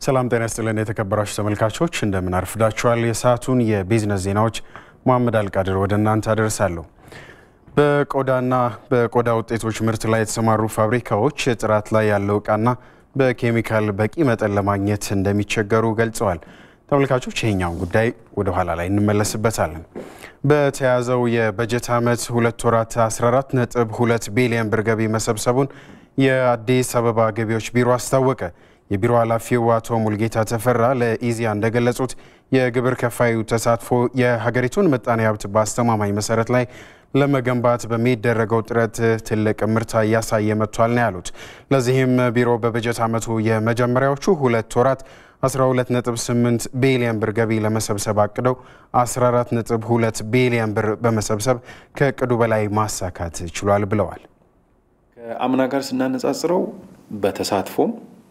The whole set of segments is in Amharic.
ሰላም ጤና ይስጥልን የተከበራችሁ ተመልካቾች እንደምን አርፍዳችኋል። የሰዓቱን የቢዝነስ ዜናዎች መሐመድ አልቃድር ወደ እናንተ አደርሳለሁ። በቆዳና በቆዳ ውጤቶች ምርት ላይ የተሰማሩ ፋብሪካዎች ጥራት ላይ ያለው እቃና በኬሚካል በቂ መጠን ለማግኘት እንደሚቸገሩ ገልጸዋል። ተመልካቾች ይሄኛውን ጉዳይ ወደ ኋላ ላይ እንመለስበታለን። በተያዘው የበጀት ዓመት ሁለት ወራት 14.2 ቢሊዮን ብር ገቢ መሰብሰቡን የአዲስ አበባ ገቢዎች ቢሮ አስታወቀ። የቢሮ ኃላፊው አቶ ሙልጌታ ተፈራ ለኢዜአ እንደገለጹት የግብር ከፋዩ ተሳትፎ የሀገሪቱን ምጣኔ ሀብት በአስተማማኝ መሰረት ላይ ለመገንባት በሚደረገው ጥረት ትልቅ ምርታ እያሳየ መጥቷል ነው ያሉት። ለዚህም ቢሮ በበጀት ዓመቱ የመጀመሪያዎቹ ሁለት ወራት 12.8 ቢሊዮን ብር ገቢ ለመሰብሰብ አቅደው 14.2 ቢሊዮን ብር በመሰብሰብ ከእቅዱ በላይ ማሳካት ችሏል ብለዋል። ከአምና ጋር ስናነጻጽረው በተሳትፎም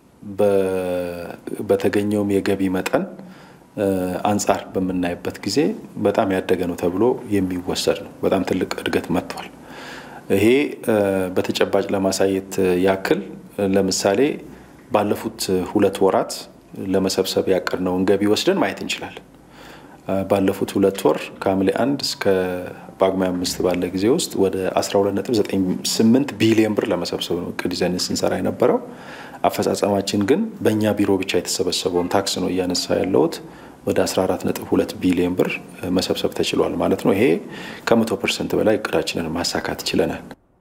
በተገኘውም የገቢ መጠን አንጻር በምናይበት ጊዜ በጣም ያደገ ነው ተብሎ የሚወሰድ ነው። በጣም ትልቅ እድገት መጥቷል። ይሄ በተጨባጭ ለማሳየት ያክል ለምሳሌ ባለፉት ሁለት ወራት ለመሰብሰብ ያቀድነውን ገቢ ወስደን ማየት እንችላለን። ባለፉት ሁለት ወር ከሐምሌ አንድ እስከ ጳጉሜ አምስት ባለ ጊዜ ውስጥ ወደ 12.98 ቢሊዮን ብር ለመሰብሰብ ነው እቅድ ይዘን ስንሰራ የነበረው። አፈጻጸማችን ግን በእኛ ቢሮ ብቻ የተሰበሰበውን ታክስ ነው እያነሳ ያለሁት ወደ 14.2 ቢሊዮን ብር መሰብሰብ ተችሏል ማለት ነው። ይሄ ከመቶ ፐርሰንት በላይ እቅዳችንን ማሳካት ችለናል።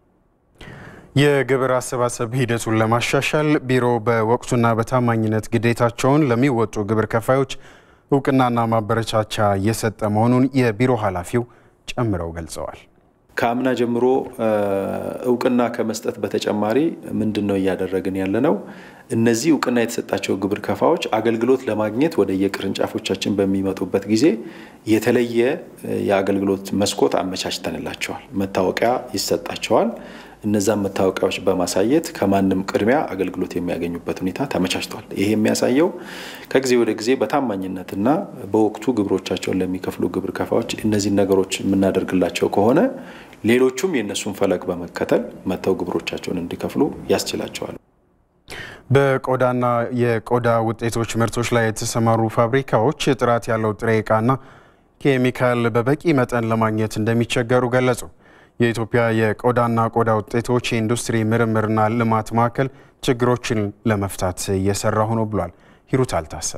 የግብር አሰባሰብ ሂደቱን ለማሻሻል ቢሮ በወቅቱና በታማኝነት ግዴታቸውን ለሚወጡ ግብር ከፋዮች እውቅናና ማበረቻቻ እየሰጠ መሆኑን የቢሮ ኃላፊው ጨምረው ገልጸዋል። ከአምና ጀምሮ እውቅና ከመስጠት በተጨማሪ ምንድን ነው እያደረግን ያለ ነው? እነዚህ እውቅና የተሰጣቸው ግብር ከፋዎች አገልግሎት ለማግኘት ወደ የቅርንጫፎቻችን በሚመጡበት ጊዜ የተለየ የአገልግሎት መስኮት አመቻችተንላቸዋል። መታወቂያ ይሰጣቸዋል። እነዛን መታወቂያዎች በማሳየት ከማንም ቅድሚያ አገልግሎት የሚያገኙበት ሁኔታ ተመቻችቷል። ይሄ የሚያሳየው ከጊዜ ወደ ጊዜ በታማኝነትና በወቅቱ ግብሮቻቸውን ለሚከፍሉ ግብር ከፋዎች እነዚህን ነገሮች የምናደርግላቸው ከሆነ ሌሎቹም የእነሱን ፈለግ በመከተል መጥተው ግብሮቻቸውን እንዲከፍሉ ያስችላቸዋል። በቆዳና የቆዳ ውጤቶች ምርቶች ላይ የተሰማሩ ፋብሪካዎች ጥራት ያለው ጥሬ ዕቃና ኬሚካል በበቂ መጠን ለማግኘት እንደሚቸገሩ ገለጹ። የኢትዮጵያ የቆዳና ቆዳ ውጤቶች የኢንዱስትሪ ምርምርና ልማት ማዕከል ችግሮችን ለመፍታት እየሰራ ሆኖ ብሏል። ሂሩት አልታሰብ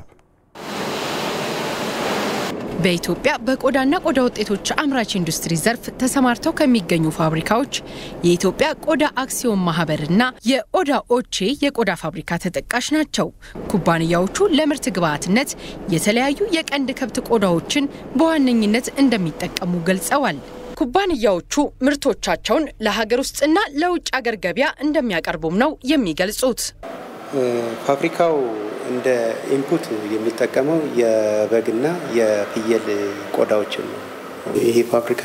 በኢትዮጵያ በቆዳና ቆዳ ውጤቶች አምራች ኢንዱስትሪ ዘርፍ ተሰማርተው ከሚገኙ ፋብሪካዎች የኢትዮጵያ ቆዳ አክሲዮን ማህበርና የኦዳ ኦቼ የቆዳ ፋብሪካ ተጠቃሽ ናቸው። ኩባንያዎቹ ለምርት ግብዓትነት የተለያዩ የቀንድ ከብት ቆዳዎችን በዋነኝነት እንደሚጠቀሙ ገልጸዋል። ኩባንያዎቹ ምርቶቻቸውን ለሀገር ውስጥና ለውጭ ሀገር ገበያ እንደሚያቀርቡም ነው የሚገልጹት። ፋብሪካው እንደ ኢንፑት የሚጠቀመው የበግና የፍየል ቆዳዎችን ነው። ይሄ ፋብሪካ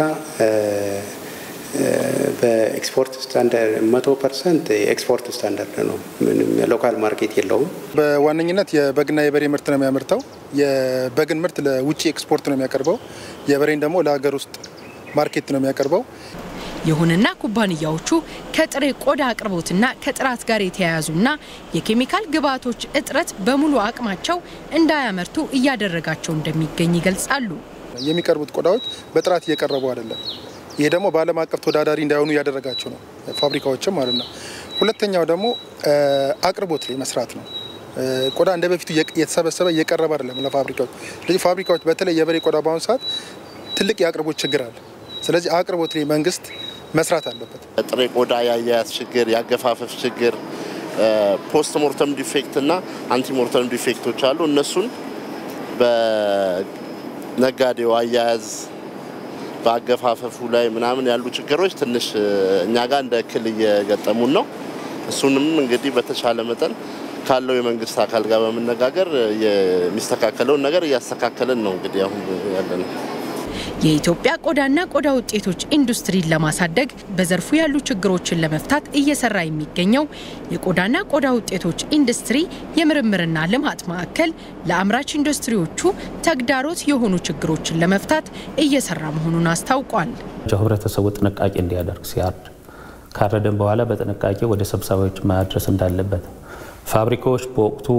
በኤክስፖርት ስታንዳርድ መቶ ፐርሰንት የኤክስፖርት ስታንዳርድ ነው። ምንም ሎካል ማርኬት የለውም። በዋነኝነት የበግና የበሬ ምርት ነው የሚያመርተው። የበግን ምርት ለውጭ ኤክስፖርት ነው የሚያቀርበው። የበሬን ደግሞ ለሀገር ውስጥ ማርኬት ነው የሚያቀርበው። ይሁንና ኩባንያዎቹ ከጥሬ ቆዳ አቅርቦትና ከጥራት ጋር የተያያዙና የኬሚካል ግብዓቶች እጥረት በሙሉ አቅማቸው እንዳያመርቱ እያደረጋቸው እንደሚገኝ ይገልጻሉ። የሚቀርቡት ቆዳዎች በጥራት እየቀረቡ አይደለም። ይሄ ደግሞ በዓለም አቀፍ ተወዳዳሪ እንዳይሆኑ እያደረጋቸው ነው ፋብሪካዎችም ማለት ነው። ሁለተኛው ደግሞ አቅርቦት ላይ መስራት ነው። ቆዳ እንደ በፊቱ እየተሰበሰበ እየቀረበ አይደለም ለፋብሪካዎች። ስለዚህ ፋብሪካዎች በተለይ የበሬ ቆዳ በአሁኑ ሰዓት ትልቅ የአቅርቦት ችግር አለ። ስለዚህ አቅርቦት ላይ መንግስት መስራት አለበት። ጥሬ ቆዳ የአያያዝ ችግር፣ የአገፋፈፍ ችግር፣ ፖስት ሞርተም ዲፌክት እና አንቲ ሞርተም ዲፌክቶች አሉ። እነሱን በነጋዴው አያያዝ በአገፋፈፉ ላይ ምናምን ያሉ ችግሮች ትንሽ እኛ ጋር እንደ እክል እየገጠሙን ነው። እሱንም እንግዲህ በተቻለ መጠን ካለው የመንግስት አካል ጋር በመነጋገር የሚስተካከለውን ነገር እያስተካከልን ነው እንግዲህ አሁን ያለ ነው። የኢትዮጵያ ቆዳና ቆዳ ውጤቶች ኢንዱስትሪን ለማሳደግ በዘርፉ ያሉ ችግሮችን ለመፍታት እየሰራ የሚገኘው የቆዳና ቆዳ ውጤቶች ኢንዱስትሪ የምርምርና ልማት ማዕከል ለአምራች ኢንዱስትሪዎቹ ተግዳሮት የሆኑ ችግሮችን ለመፍታት እየሰራ መሆኑን አስታውቋል። ህብረተሰቡ ጥንቃቄ እንዲያደርግ ሲያርድ ካረደን በኋላ በጥንቃቄ ወደ ሰብሳቢዎች ማድረስ እንዳለበት ፋብሪካዎች በወቅቱ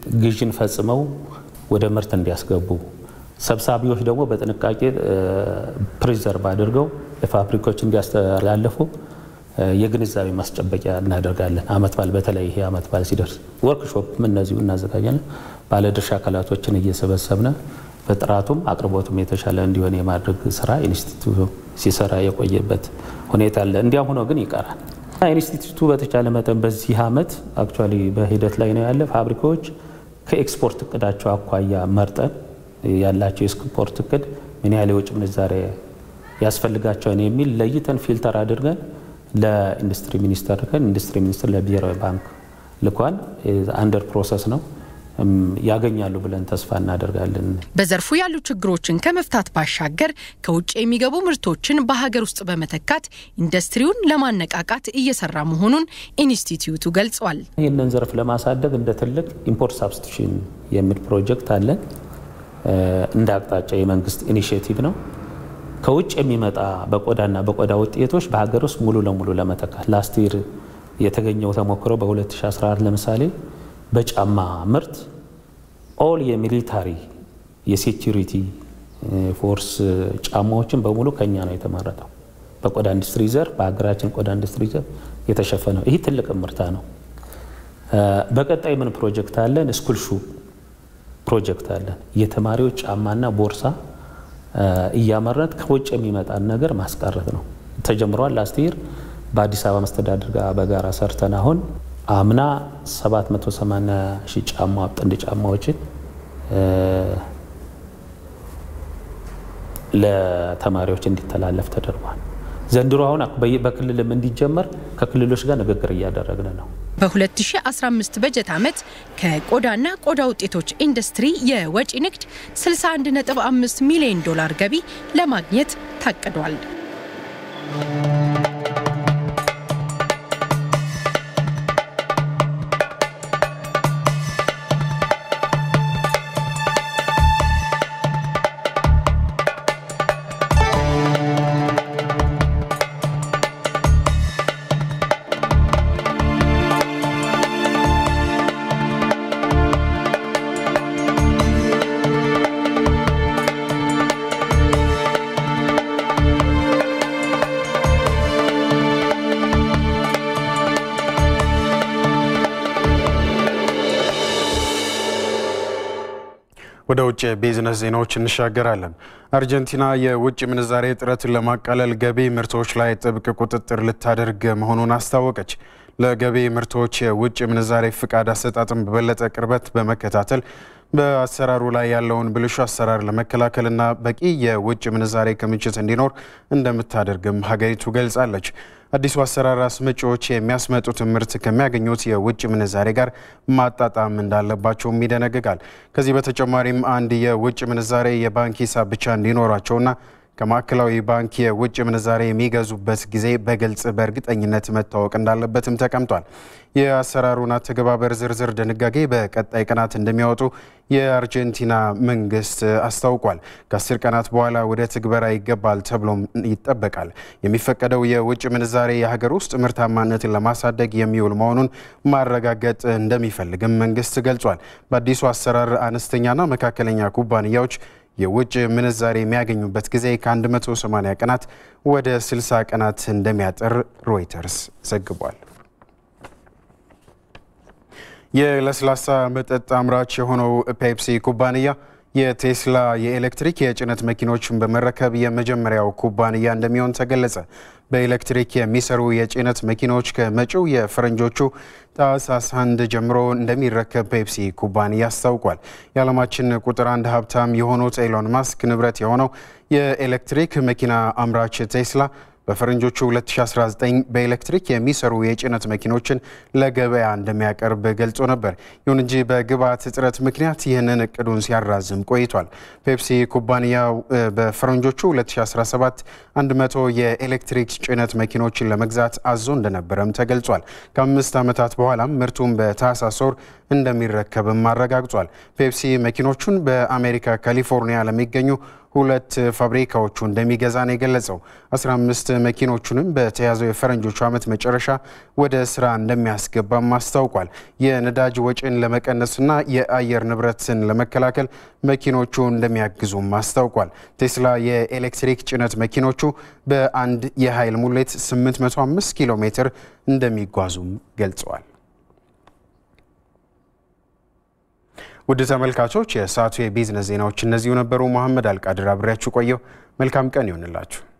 ግዥን ፈጽመው ወደ ምርት እንዲያስገቡ፣ ሰብሳቢዎች ደግሞ በጥንቃቄ ፕሪዘርቭ አድርገው ለፋብሪካዎች እንዲያስተላልፉ የግንዛቤ ማስጨበቂያ እናደርጋለን። አመት በዓል በተለይ ይሄ አመት በዓል ሲደርስ ወርክሾፕም እነዚሁ እናዘጋጃለን። ባለድርሻ አካላቶችን እየሰበሰብነ በጥራቱም አቅርቦቱም የተሻለ እንዲሆን የማድረግ ስራ ኢንስቲትዩቱ ሲሰራ የቆየበት ሁኔታ አለ። እንዲያም ሆኖ ግን ይቀራል። ኢንስቲትዩቱ በተቻለ መጠን በዚህ አመት አክቹዋሊ በሂደት ላይ ነው ያለ ፋብሪካዎች ከኤክስፖርት እቅዳቸው አኳያ መርጠን ያላቸው የኤክስፖርት እቅድ ምን ያህል የውጭ ምንዛሬ ያስፈልጋቸውን የሚል ለይተን ፊልተር አድርገን ለኢንዱስትሪ ሚኒስቴር ልከን ኢንዱስትሪ ሚኒስቴር ለብሔራዊ ባንክ ልኳን አንደር ፕሮሰስ ነው ያገኛሉ ብለን ተስፋ እናደርጋለን። በዘርፉ ያሉ ችግሮችን ከመፍታት ባሻገር ከውጭ የሚገቡ ምርቶችን በሀገር ውስጥ በመተካት ኢንዱስትሪውን ለማነቃቃት እየሰራ መሆኑን ኢንስቲትዩቱ ገልጿል። ይህንን ዘርፍ ለማሳደግ እንደ ትልቅ ኢምፖርት ሳብስቲሽን የሚል ፕሮጀክት አለን። እንደ አቅጣጫ የመንግስት ኢኒሽቲቭ ነው። ከውጭ የሚመጣ በቆዳና በቆዳ ውጤቶች በሀገር ውስጥ ሙሉ ለሙሉ ለመተካት ላስት ይር የተገኘው ተሞክሮ በ2014 ለምሳሌ በጫማ ምርት ኦል የሚሊታሪ የሴኪሪቲ ፎርስ ጫማዎችን በሙሉ ከኛ ነው የተመረጠው። በቆዳ ኢንዱስትሪ ዘርፍ በሀገራችን ቆዳ ኢንዱስትሪ ዘርፍ የተሸፈነው ይህ ትልቅ ምርታ ነው። በቀጣይ ምን ፕሮጀክት አለን? ስኩል ሹ ፕሮጀክት አለን። የተማሪዎች ጫማና ቦርሳ እያመረት ከውጭ የሚመጣን ነገር ማስቀረት ነው። ተጀምሯል። ላስት ይር በአዲስ አበባ መስተዳድር ጋር በጋራ ሰርተን አሁን አምና 780 ሺህ ጫማ ጥንድ ጫማዎችን ለተማሪዎች እንዲተላለፍ ተደርጓል። ዘንድሮ አሁን በክልልም እንዲጀመር ከክልሎች ጋር ንግግር እያደረግን ነው። በ2015 በጀት ዓመት ከቆዳና ቆዳ ውጤቶች ኢንዱስትሪ የወጪ ንግድ 61.5 ሚሊዮን ዶላር ገቢ ለማግኘት ታቅዷል። ወደ ውጭ የቢዝነስ ዜናዎች እንሻገራለን። አርጀንቲና የውጭ ምንዛሬ እጥረትን ለማቃለል ገቢ ምርቶች ላይ ጥብቅ ቁጥጥር ልታደርግ መሆኑን አስታወቀች። ለገቢ ምርቶች የውጭ ምንዛሬ ፍቃድ አሰጣጥን በበለጠ ቅርበት በመከታተል በአሰራሩ ላይ ያለውን ብልሹ አሰራር ለመከላከልና በቂ የውጭ ምንዛሬ ክምችት እንዲኖር እንደምታደርግም ሀገሪቱ ገልጻለች። አዲሱ አሰራር አስመጪዎች የሚያስመጡትን ምርት ከሚያገኙት የውጭ ምንዛሬ ጋር ማጣጣም እንዳለባቸውም ይደነግጋል። ከዚህ በተጨማሪም አንድ የውጭ ምንዛሬ የባንክ ሂሳብ ብቻ እንዲኖራቸውና ከማዕከላዊ ባንክ የውጭ ምንዛሬ የሚገዙበት ጊዜ በግልጽ በእርግጠኝነት መታወቅ እንዳለበትም ተቀምጧል። የአሰራሩን አተገባበር ዝርዝር ድንጋጌ በቀጣይ ቀናት እንደሚያወጡ የአርጀንቲና መንግስት አስታውቋል። ከአስር ቀናት በኋላ ወደ ትግበራ ይገባል ተብሎም ይጠበቃል። የሚፈቀደው የውጭ ምንዛሬ የሀገር ውስጥ ምርታማነትን ለማሳደግ የሚውል መሆኑን ማረጋገጥ እንደሚፈልግም መንግስት ገልጿል። በአዲሱ አሰራር አነስተኛና መካከለኛ ኩባንያዎች የውጭ ምንዛሬ የሚያገኙበት ጊዜ ከ180 ቀናት ወደ 60 ቀናት እንደሚያጠር ሮይተርስ ዘግቧል። የለስላሳ መጠጥ አምራች የሆነው ፔፕሲ ኩባንያ የቴስላ የኤሌክትሪክ የጭነት መኪኖችን በመረከብ የመጀመሪያው ኩባንያ እንደሚሆን ተገለጸ። በኤሌክትሪክ የሚሰሩ የጭነት መኪኖች ከመጪው የፈረንጆቹ ታህሳስ አንድ ጀምሮ እንደሚረከብ ፔፕሲ ኩባንያ አስታውቋል። የዓለማችን ቁጥር አንድ ሀብታም የሆኑት ኤሎን ማስክ ንብረት የሆነው የኤሌክትሪክ መኪና አምራች ቴስላ በፈረንጆቹ 2019 በኤሌክትሪክ የሚሰሩ የጭነት መኪኖችን ለገበያ እንደሚያቀርብ ገልጾ ነበር። ይሁን እንጂ በግብዓት እጥረት ምክንያት ይህንን እቅዱን ሲያራዝም ቆይቷል። ፔፕሲ ኩባንያው በፈረንጆቹ 2017 100 የኤሌክትሪክ ጭነት መኪኖችን ለመግዛት አዞ እንደነበረም ተገልጿል። ከአምስት ዓመታት በኋላም ምርቱን በታህሳስ ወር እንደሚረከብም አረጋግጧል። ፔፕሲ መኪኖቹን በአሜሪካ ካሊፎርኒያ ለሚገኙ ሁለት ፋብሪካዎቹ እንደሚገዛ ነው የገለጸው። 15 መኪኖቹንም በተያዘው የፈረንጆቹ ዓመት መጨረሻ ወደ ስራ እንደሚያስገባም አስታውቋል። የነዳጅ ወጪን ለመቀነስና የአየር ንብረትን ለመከላከል መኪኖቹ እንደሚያግዙም አስታውቋል። ቴስላ የኤሌክትሪክ ጭነት መኪኖቹ በአንድ የኃይል ሙሌት 805 ኪሎ ሜትር እንደሚጓዙም ገልጸዋል። ውድ ተመልካቾች የሰዓቱ የቢዝነስ ዜናዎች እነዚሁ ነበሩ። መሐመድ አልቃድር አብሬያችሁ ቆየው። መልካም ቀን ይሆንላችሁ።